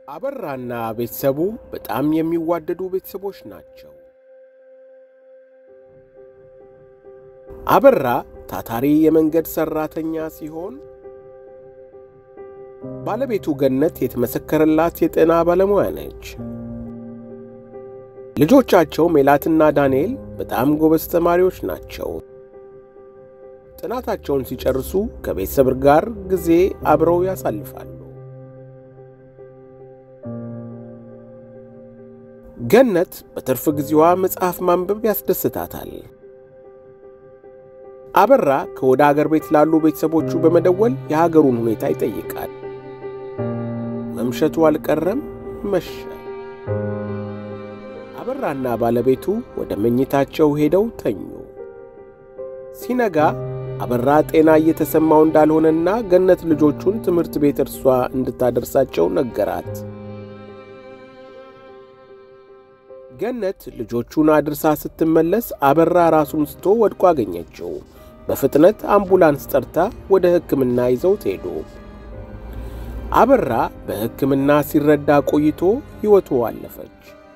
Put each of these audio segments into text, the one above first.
አበራና ቤተሰቡ በጣም የሚዋደዱ ቤተሰቦች ናቸው። አበራ ታታሪ የመንገድ ሠራተኛ ሲሆን ባለቤቱ ገነት የተመሰከረላት የጤና ባለሙያ ነች። ልጆቻቸው ሜላትና ዳንኤል በጣም ጎበዝ ተማሪዎች ናቸው። ጥናታቸውን ሲጨርሱ ከቤተሰብ ጋር ጊዜ አብረው ያሳልፋሉ። ገነት በትርፍ ጊዜዋ መጽሐፍ ማንበብ ያስደስታታል። አበራ ከወደ አገር ቤት ላሉ ቤተሰቦቹ በመደወል የሀገሩን ሁኔታ ይጠይቃል። መምሸቱ አልቀረም፣ መሸ። አበራና ባለቤቱ ወደ መኝታቸው ሄደው ተኙ። ሲነጋ አበራ ጤና እየተሰማው እንዳልሆነና ገነት ልጆቹን ትምህርት ቤት እርሷ እንድታደርሳቸው ነገራት። ገነት ልጆቹን አድርሳ ስትመለስ አበራ ራሱን ስቶ ወድቆ አገኘችው። በፍጥነት አምቡላንስ ጠርታ ወደ ሕክምና ይዘውት ሄዱ። አበራ በሕክምና ሲረዳ ቆይቶ ሕይወቱ አለፈች።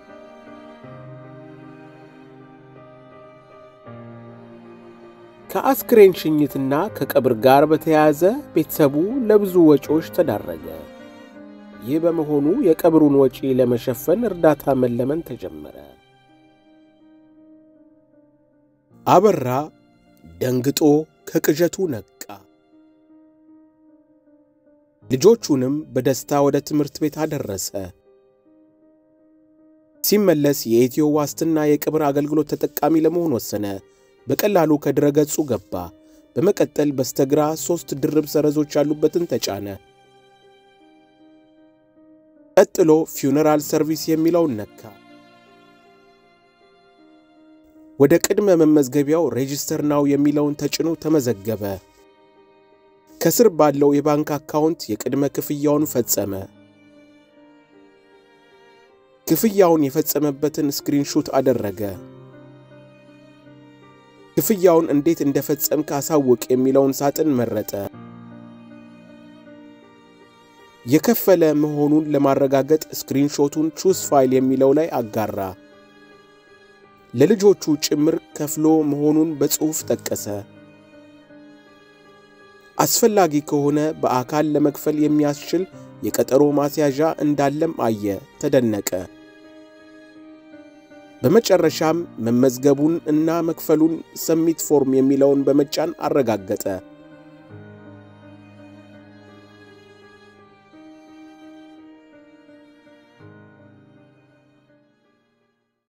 ከአስክሬን ሽኝትና ከቀብር ጋር በተያያዘ ቤተሰቡ ለብዙ ወጪዎች ተዳረገ። ይህ በመሆኑ የቀብሩን ወጪ ለመሸፈን እርዳታ መለመን ተጀመረ። አበራ ደንግጦ ከቅዠቱ ነቃ። ልጆቹንም በደስታ ወደ ትምህርት ቤት አደረሰ። ሲመለስ የኢትዮ ዋስትና የቀብር አገልግሎት ተጠቃሚ ለመሆን ወሰነ። በቀላሉ ከድረገጹ ገባ። በመቀጠል በስተግራ ሦስት ድርብ ሰረዞች ያሉበትን ተጫነ። ቀጥሎ ፊውነራል ሰርቪስ የሚለውን ነካ። ወደ ቅድመ መመዝገቢያው ሬጂስተር ናው የሚለውን ተጭኖ ተመዘገበ። ከስር ባለው የባንክ አካውንት የቅድመ ክፍያውን ፈጸመ። ክፍያውን የፈጸመበትን ስክሪንሹት አደረገ። ክፍያውን እንዴት እንደፈጸምክ አሳውቅ የሚለውን ሳጥን መረጠ። የከፈለ መሆኑን ለማረጋገጥ ስክሪንሾቱን ቹስ ፋይል የሚለው ላይ አጋራ። ለልጆቹ ጭምር ከፍሎ መሆኑን በጽሑፍ ጠቀሰ። አስፈላጊ ከሆነ በአካል ለመክፈል የሚያስችል የቀጠሮ ማስያዣ እንዳለም አየ፣ ተደነቀ። በመጨረሻም መመዝገቡን እና መክፈሉን ሰሚት ፎርም የሚለውን በመጫን አረጋገጠ።